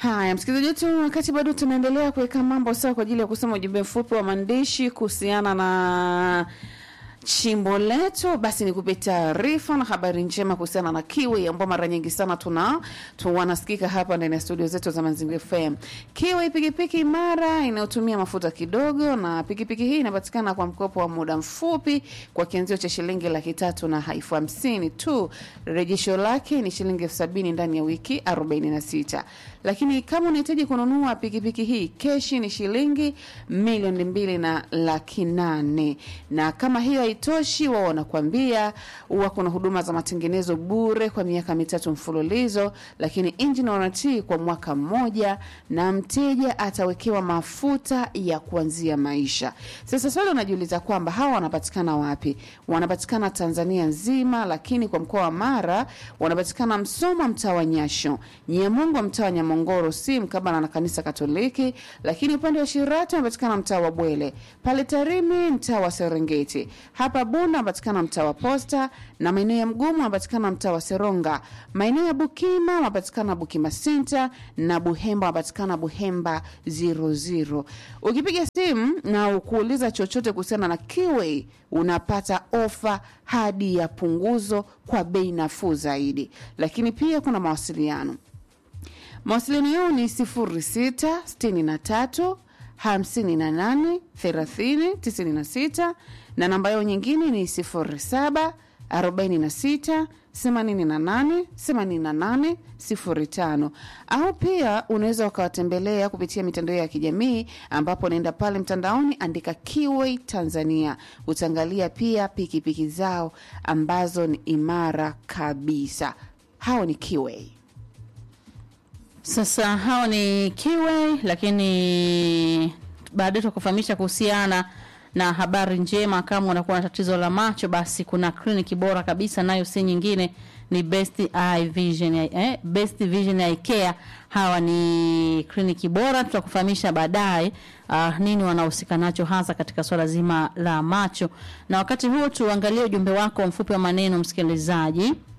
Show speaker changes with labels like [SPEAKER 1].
[SPEAKER 1] Haya, msikilizaji wetu, wakati bado tunaendelea kuweka mambo sawa kwa ajili ya kusoma ujumbe mfupi wa maandishi kuhusiana na chimbo letu, basi nikupe taarifa na habari njema kuhusiana na Kiwi ambao mara nyingi sana tuna tu wanasikika hapa ndani ya studio zetu za Mazingira FM. Kiwi pikipiki imara inayotumia mafuta kidogo, na pikipiki hii inapatikana kwa mkopo wa muda mfupi kwa kianzio cha shilingi laki tatu na elfu hamsini tu. Rejesho lake ni shilingi elfu sabini ndani ya wiki 46 lakini kama unahitaji kununua pikipiki hii keshi ni shilingi milioni mbili na laki nane na kama hiyo haitoshi wao wanakuambia huwa kuna huduma za matengenezo bure kwa miaka mitatu mfululizo lakini engine warranty kwa mwaka mmoja na mteja atawekewa mafuta ya kuanzia maisha sasa swali unajiuliza kwamba hawa wanapatikana wapi wanapatikana tanzania nzima lakini kwa mkoa wa mara wanapatikana msoma mtaa wa nyasho nyamongo mtaa wa nyamongoro si mkabala na kanisa katoliki lakini upande wa shirati wanapatikana mtaa wa bwele pale tarimi mtaa wa serengeti hapa bunda wanapatikana mtaa wa posta na maeneo ya mgumu wanapatikana mtaa wa seronga maeneo ya bukima wanapatikana bukima senta na buhemba wanapatikana buhemba 00 ukipiga simu na ukuuliza chochote kuhusiana na kiwei unapata ofa hadi ya punguzo kwa bei nafuu zaidi lakini pia kuna mawasiliano mawasiliano yao ni 0663 58 30 96 na namba yao nyingine ni 07 46 88 88 05 au pia unaweza ukawatembelea kupitia mitandao ya kijamii ambapo unaenda pale mtandaoni andika Kiway Tanzania utaangalia pia pikipiki piki zao ambazo ni imara kabisa hao ni Kiway
[SPEAKER 2] Sasa hao ni Kiwe, lakini baadaye tukufahamisha kuhusiana na habari njema. Kama unakuwa na tatizo la macho, basi kuna kliniki bora kabisa, nayo si nyingine ni Best Eye Vision eh, Best Vision Eye Care. Hawa ni kliniki bora, tutakufahamisha baadaye uh, nini wanahusika nacho hasa katika swala zima la macho. Na wakati huo tuangalie ujumbe wako mfupi wa maneno, msikilizaji.